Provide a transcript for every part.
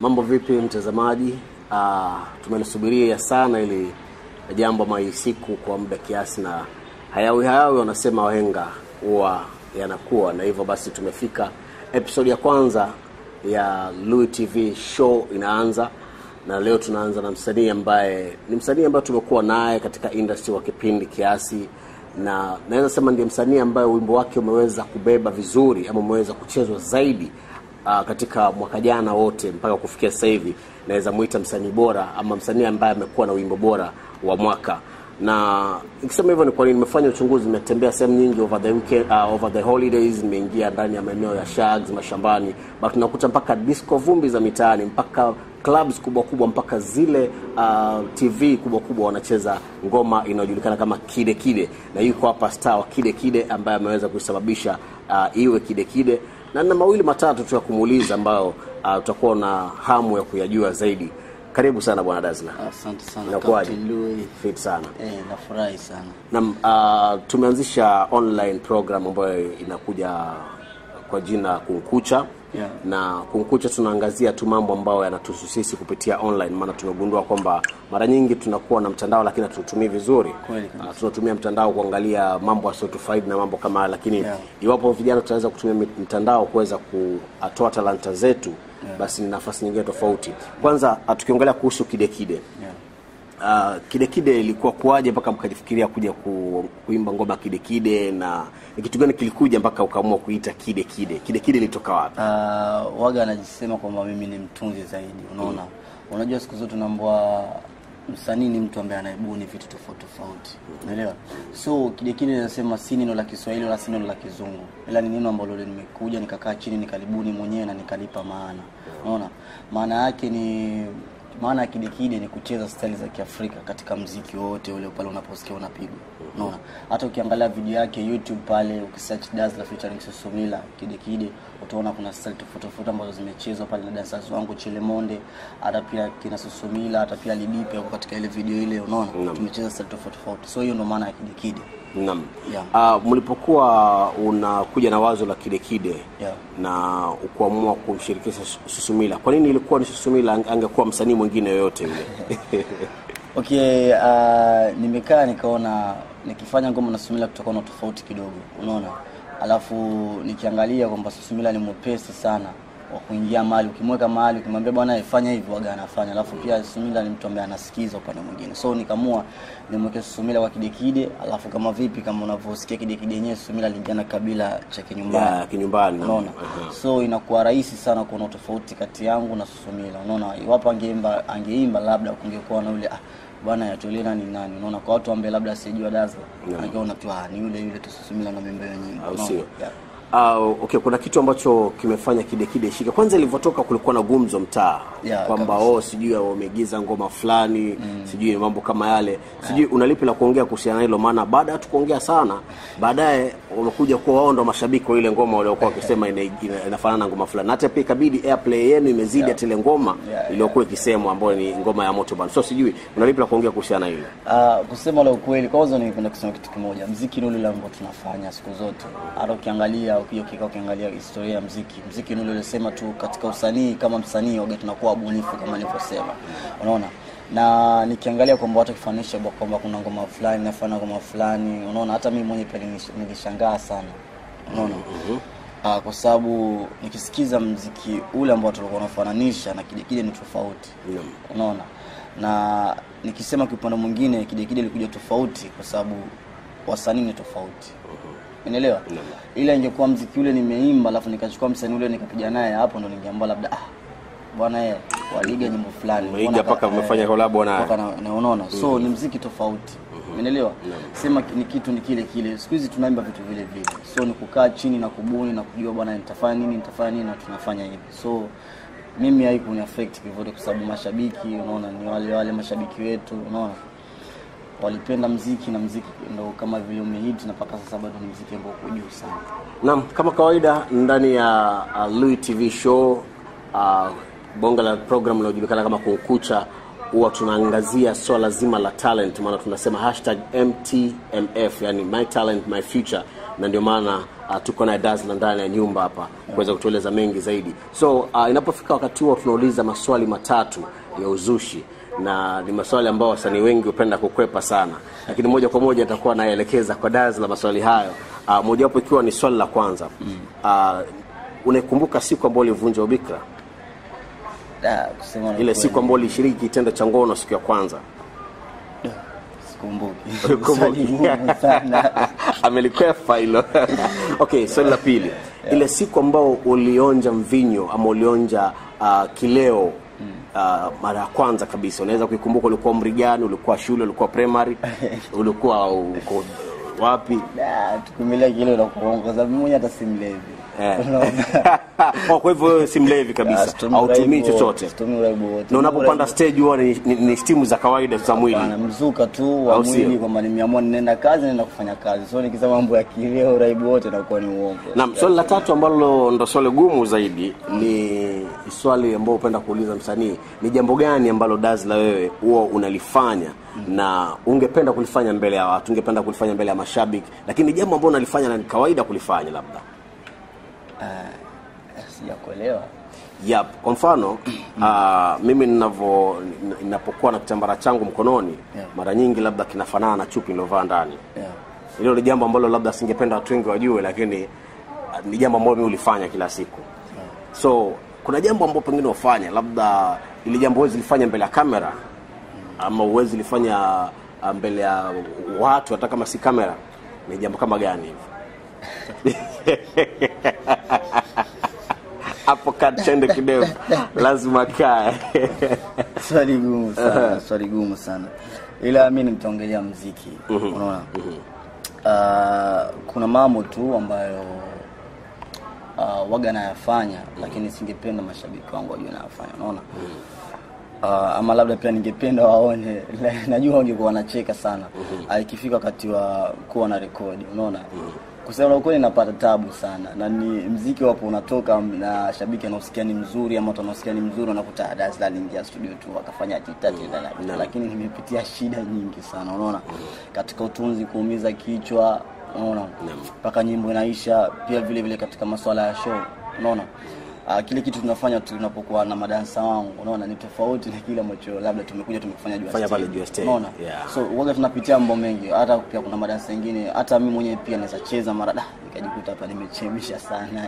Mambo vipi mtazamaji? Uh, tumelisubiria sana ili jambo ama hii siku kwa muda kiasi, na hayawi hayawi wanasema wahenga huwa yanakuwa, na hivyo basi tumefika episode ya kwanza ya Louis TV show inaanza, na leo tunaanza na msanii ambaye ni msanii ambaye tumekuwa naye katika industry kwa kipindi kiasi, na naweza sema ndiye msanii ambaye wimbo wake umeweza kubeba vizuri ama umeweza kuchezwa zaidi uh, katika mwaka jana wote mpaka kufikia sasa hivi naweza muita msanii bora ama msanii ambaye amekuwa na wimbo bora wa mwaka na nikisema hivyo ni kwa nini nimefanya uchunguzi nimetembea sehemu nyingi over the weekend, uh, over the holidays nimeingia ndani ya maeneo ya shags mashambani but tunakuta mpaka disco vumbi za mitaani mpaka clubs kubwa kubwa mpaka zile uh, tv kubwa kubwa wanacheza ngoma inayojulikana kama kide kide na yuko hapa star wa kide kide ambaye ameweza kuisababisha uh, iwe kide kide na na mawili matatu tu ya kumuuliza ambayo uh, utakuwa na hamu ya kuyajua zaidi karibu sana bwana Dazla Asante sana Inakuwaje? Captain Louis. fit sana Eh, nafurahi sana. Naam, uh, tumeanzisha online program ambayo inakuja kwa jina Kunkucha Yeah. na Kunkucha tunaangazia tu mambo ambayo yanatuhusu sisi kupitia online, maana tumegundua kwamba mara nyingi tunakuwa na mtandao lakini hatutumii vizuri. Kweli kabisa. Uh, tunatumia mtandao kuangalia mambo yasiyotufaidi na mambo kama haya, lakini Yeah. iwapo vijana tutaweza kutumia mit- mtandao kuweza kutoa talanta zetu basi ni nafasi nyingine tofauti. Kwanza uh, tukiongelea kuhusu kidekide Yeah. Uh, kide kide ilikuwa kuwaje mpaka mkajifikiria kuja ku, kuimba ngoma kide kide, na ni kitu gani kilikuja mpaka ukaamua kuita kide kide? Kide kide ilitoka wapi? Uh, waga anajisema kwamba mimi ni mtunzi zaidi, unaona. Unajua siku zote unaambiwa msanii ni mtu ambaye anaibuni vitu tofauti tofauti, unaelewa? So kile kile nasema si neno la Kiswahili wala si neno la Kizungu, ila ni neno ambalo nimekuja nikakaa chini nikalibuni mwenyewe na nikalipa maana, unaona. Maana yake ni maana ya kidekide ni kucheza staili za Kiafrika katika mziki wote ule pale unaposikia unapigwa. Unaona? Hata ukiangalia video yake YouTube pale ukisearch Dazzler featuring Susumila kidekide utaona kuna style tofauti tofauti ambazo zimechezwa pale na dancers wangu Chilemonde, hata pia kina Susumila, hata pia Lidipe wako katika ile video ile unaona? Tumecheza style tofauti tofauti. So hiyo ndo maana ya kidekide. Naam. Yeah. Uh, mlipokuwa unakuja na wazo la kide kide Yeah. na ukuamua kumshirikisha Susumila, kwa nini ilikuwa ni Susumila? Ange- Angekuwa msanii mwingine yoyote yule Okay, uh, nimekaa nikaona nikifanya ngoma na Susumila kutakuwa na tofauti kidogo, unaona. Alafu nikiangalia kwamba Susumila ni mwepesi sana wa kuingia mahali, ukimweka mahali ukimwambia bwana fanya hivi waga anafanya. Alafu pia Susumila ni mtu ambaye anasikiza upande mwingine, so nikamua nimweke Susumila kwa kidekide. Alafu kama vipi, kama unavyosikia kidekide yenyewe, Susumila aliingia na kabila cha kinyumbani ya kinyumbani. unaona so inakuwa rahisi sana kuona tofauti kati yangu na Susumila unaona iwapo angeimba angeimba labda kungekuwa na yule ah bwana yatolena ni nani unaona kwa watu ambao labda sijua Dazzler angeona tu ah ni yule yule tu Susumila na mimba hiyo nyimbo au unaona? sio? Yeah. Uh, okay, kuna kitu ambacho kimefanya kide kide shika. Kwanza ilivyotoka kulikuwa na gumzo mtaa Yeah, kwamba kabisa. oh, sijui wameigiza ngoma fulani sijui mambo kama yale sijui unalipi la kuongea kuhusiana na hilo, maana baada ya tu kuongea sana, baadaye wamekuja kuwa wao ndo mashabiki wa ile ngoma waliokuwa wakisema ina, ina, inafanana na ngoma fulani, na hata pia ikabidi airplay yenu imezidi hata ile ngoma Yeah, iliyokuwa ikisemwa ambayo ni ngoma ya moto bana. So sijui unalipi la kuongea kuhusiana na hilo. Ah, kusema la ukweli, kwanza ningependa kusema kitu kimoja. Mziki ni ule ule ambao tunafanya siku zote. Hata ukiangalia ukija ukikaa ukiangalia historia ya mziki, mziki ni ule ule sema tu katika usanii kama msanii waga tunakuwa wabunifu kama nilivyosema. Unaona? Na nikiangalia kwamba watu kifanisha kwamba kuna ngoma fulani nafanya ngoma fulani, unaona hata mimi mwenyewe pia nilish- nilishangaa sana. Unaona? Ah, kwa sababu nikisikiza mziki ule ambao tulikuwa tunafananisha na kile kile ni tofauti Naam. unaona na nikisema kiupande mwingine kidekide ilikuja tofauti kwa sababu wasanii ni tofauti unaelewa ila ingekuwa mziki ule nimeimba alafu nikachukua msanii ule nikapiga naye hapo ndo ningeambia labda ah bwana yeye waliga nyimbo fulani Umeiga Mbona mpaka ka- umefanya eh, collab naye. mpaka na- na unaona so ni mziki tofauti umeelewa sema ki- ni kitu ni kile kile siku hizi tunaimba vitu vile vile so ni kukaa chini na kubuni na kujua bwana nitafanya nini nitafanya nini na tunafanya hivi so mimi haikuni affect kivote kwa sababu mashabiki unaona ni wale wale mashabiki wetu unaona walipenda mziki na mziki ndo kama vile umehit na mpaka sasa bado ni mziki ambao uko juu sana Naam, kama kawaida ndani ya uh, Louis TV show uh, bonga la program linalojulikana kama Kunkucha huwa tunaangazia swala zima la talent, maana tunasema hashtag MTMF, yani my talent my future. na ndio maana uh, tuko naye Dazzler ndani ya nyumba hapa kuweza kutueleza mengi zaidi. So uh, inapofika wakati huo tunauliza maswali matatu ya uzushi na ni maswali ambayo wasanii wengi hupenda kukwepa sana, lakini moja kwa moja atakuwa naelekeza kwa Dazzler maswali hayo. Uh, mojawapo ikiwa ni swali la kwanza uh, unaikumbuka siku ambayo ulivunja ubikra, Da, kusema la ile kweli, siku ambayo ulishiriki kitendo cha ngono siku ya kwanza? sikumbuki. Ulikumbuki? Swali gumu sana. amelikwefa hilo okay swali la pili ile siku ambao ulionja mvinyo ama ulionja uh, kileo uh, mara ya kwanza kabisa unaweza kuikumbuka ulikuwa umri gani ulikuwa shule ulikuwa primary ulikuwa uko wapi Da, tukumilia kile la kuongo kwa sababu mimi mwenyewe hata si mlevi. Eh. Unaona? oh, kwa hivyo wewe si mlevi Ah, kabisa situmii hautumii uraibu wote, chochote situmii uraibu wote. na unapopanda stage huwa ni, ni, ni stimu za kawaida za mwili Bana, mzuka tu wa Au sio? mwili kwamba nimeamua ninaenda kazi naenda kufanya kazi. So nikisema mambo ya kileo uraibu wote nakuwa ni uongo. Naam, swali la tatu ambalo ndo swali gumu zaidi ni swali ambao upenda kuuliza msanii, ni jambo gani ambalo Dazzler wewe huwa unalifanya na ungependa kulifanya mbele ya watu, ungependa kulifanya mbele ya mashabiki, lakini ni jambo ambalo unalifanya na ni kawaida kulifanya labda? Eh, Sijakuelewa. Yep. Kwa mfano uh, mimi ninavyo ninapokuwa na kitambara changu mkononi Yeah. mara nyingi labda kinafanana na chupi nilovaa ndani. Yeah. Hilo ni jambo ambalo labda singependa watu wengi wajue, lakini uh, ni jambo ambalo mimi hulifanya kila siku. So kuna jambo ambalo pengine ufanya labda ili jambo huwezi lifanya mbele ya kamera ama huwezi lifanya uh, mbele ya watu hata kama si kamera, ni jambo kama gani hivi? hapo kachende kidevu lazima kae swali gumu sana swali gumu sana ila mi nitaongelea mziki unaona Ah, kuna mambo tu ambayo uh, waga nayafanya lakini singependa mashabiki wangu wajue nayafanya unaona uh, ama labda pia ningependa waone najua wangekuwa wanacheka sana uh, ikifika wakati wa kuwa na rekodi unaona kusema la ukweli napata tabu sana na ni mziki wapo unatoka na shabiki anaosikia ni mzuri ama watu wanaosikia ni mzuri wanakuta Dazzler aliingia studio tu akafanya tita tita Naam. lakini nimepitia shida nyingi sana unaona katika utunzi kuumiza kichwa unaona mpaka nyimbo inaisha pia vile vile katika masuala ya show unaona Uh, kile kitu tunafanya tunapokuwa na madansa wangu unaona ni tofauti na kile ambacho labda tumekuja tumekufanya juu ya Fanya pale stage. juu ya stage, unaona yeah. so waga tunapitia mambo mengi hata pia kuna madansa mengine hata mimi mwenyewe pia naweza cheza mara da nikajikuta hapa nimechemsha sana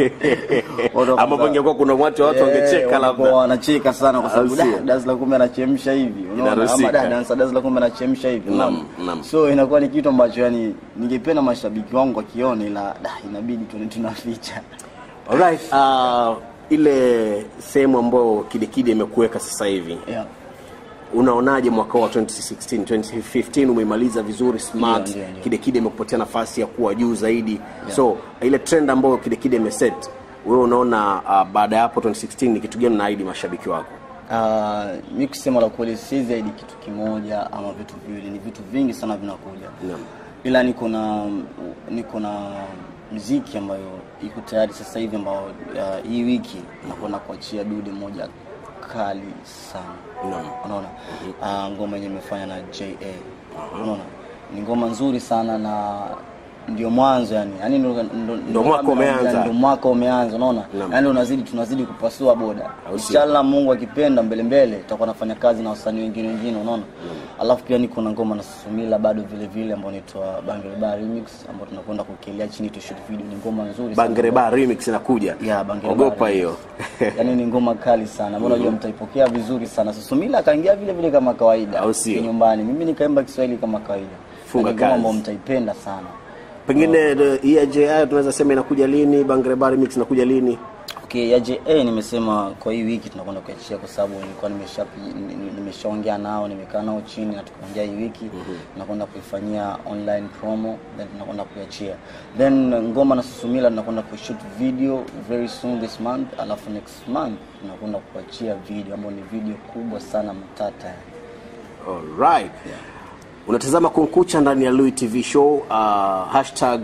Watu ama wakaanza- pengekuwa kuna watu watu Eh, wangecheka wanakuwa labda wanacheka sana kwa sababu Au sio? da Dazzler kumbe anachemsha hivi unaona Inaruhusika. ama da dansa Dazzler kumbe anachemsha hivi Naam, unaona naam. so inakuwa ni kitu ambacho yani ningependa mashabiki wangu wakione ila da inabidi tu tunaficha Alright, uh, ile sehemu ambayo Kidekide imekuweka sasa hivi yeah. unaonaje mwaka wa 2016 2015 umeimaliza vizuri smart Ndio, ndio, ndio. Kidekide imekupatia nafasi ya kuwa juu zaidi so ile trend ambayo Kidekide imeset wewe unaona uh, baada ya hapo 2016 ni kitu gani unaahidi mashabiki wako Uh, mi kusema la kweli si zaidi kitu kimoja ama vitu viwili, ni vitu vingi sana vinakuja Naam. ila niko na niko na mziki ambayo iko tayari sasa hivi ambao uh, hii wiki nakwenda kuachia dude moja kali sana Naam. unaona uh, ngoma yenye imefanya na JA unaona ni ngoma nzuri sana na ndio mwanzo yani yani ndo, ndo, ndo mwaka kama naambia umeanza. ndo mwaka umeanza unaona Naam. yani unazidi tunazidi kupasua boda Au sio? inshallah Mungu akipenda mbele mbele tutakuwa nafanya kazi na wasanii wengine wengine unaona alafu pia niko na ngoma na Susumila bado vile vile ambayo inaitwa Bangere Bar Remix ambayo tunakwenda kukelea chini tu shoot video ni ngoma nzuri sana. Bangere Bar remix inakuja Yeah, Bangere ogopa Bar hiyo yaani ni ngoma kali sana ambao najua mtaipokea vizuri sana Susumila akaingia vile vile kama kawaida Au sio? nyumbani mimi nikaimba Kiswahili kama kawaida Funga Na ni ngoma kazi. ambayo mtaipenda sana pengine uh, hii ya JI tunaweza sema inakuja lini Bangere Bar remix inakuja lini Okay, ya JA nimesema kwa hii wiki tunakwenda kuachia kwa sababu nilikuwa nimesha nimeshaongea nao, nimekaa nao chini na tukaongea hii wiki tunakwenda kuifanyia online promo then tunakwenda kuiachia. Then ngoma na Susumila tunakwenda kushoot video very soon this month, alafu next month tunakwenda kuachia video ambayo ni video kubwa sana matata. Alright. Unatazama Kunkucha ndani ya Louis TV show uh, hashtag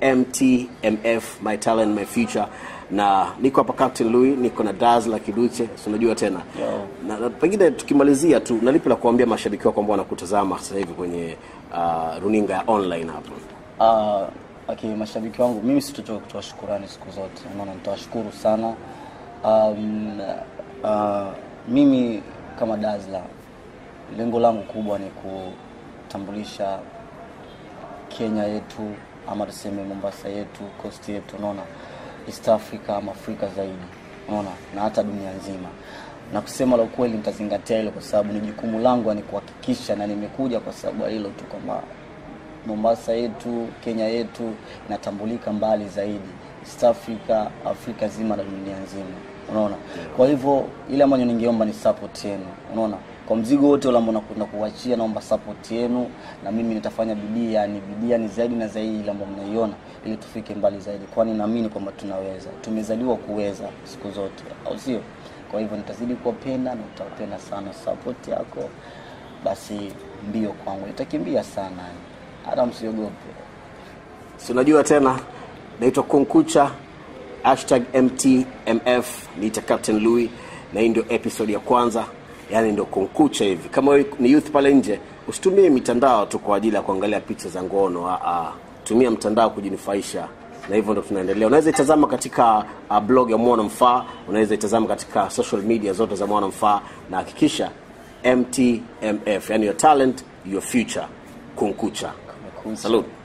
MTMF my talent my future na niko hapa Captain Louis, niko na Dazzler Kiduche, si unajua tena na, na pengine tukimalizia tu, na lipi la kuambia mashabiki wako ambao wanakutazama sasa hivi kwenye uh, runinga ya online hapo? Uh, Okay, mashabiki wangu mimi sitochoka kutoa shukurani siku zote, unaona, nitawashukuru sana. Um, uh, mimi kama Dazla, lengo langu kubwa ni kutambulisha Kenya yetu ama tuseme Mombasa yetu, coast yetu, unaona, East Africa ama Afrika zaidi, unaona, na hata dunia nzima. Na kusema la ukweli, nitazingatia hilo kwa sababu ni jukumu langu, ni kuhakikisha, na nimekuja kwa sababu ya hilo tu kwamba Mombasa yetu, Kenya yetu inatambulika mbali zaidi, East Africa, Afrika zima na dunia nzima, unaona. Kwa hivyo ile ambayo ningeomba ni support yenu, unaona. Kwa mzigo wote ule ambao nakwenda kuachia, naomba support yenu, na mimi nitafanya bidii, yani bidii ni zaidi na zaidi ile ambayo mnaiona, ili tufike mbali zaidi, kwani naamini kwamba tunaweza, tumezaliwa kuweza siku zote, au sio? Kwa hivyo nitazidi kuwapenda na nitawapenda sana, support yako basi mbio kwangu, nitakimbia sana yani hata msiogope. si unajua tena naitwa kunkucha hashtag mtmf niita captain louis na hii ndio episode ya kwanza yaani ndio kunkucha hivi kama wewe ni youth pale nje usitumie mitandao tu kwa ajili ya kuangalia picha za ngono Aa, tumia mtandao kujinufaisha na hivyo ndo tunaendelea unaweza itazama katika uh, blog ya mwana mfaa unaweza itazama katika social media zote za mwana mfaa na hakikisha mtmf yani your talent your future kunkucha Kumekucha. salute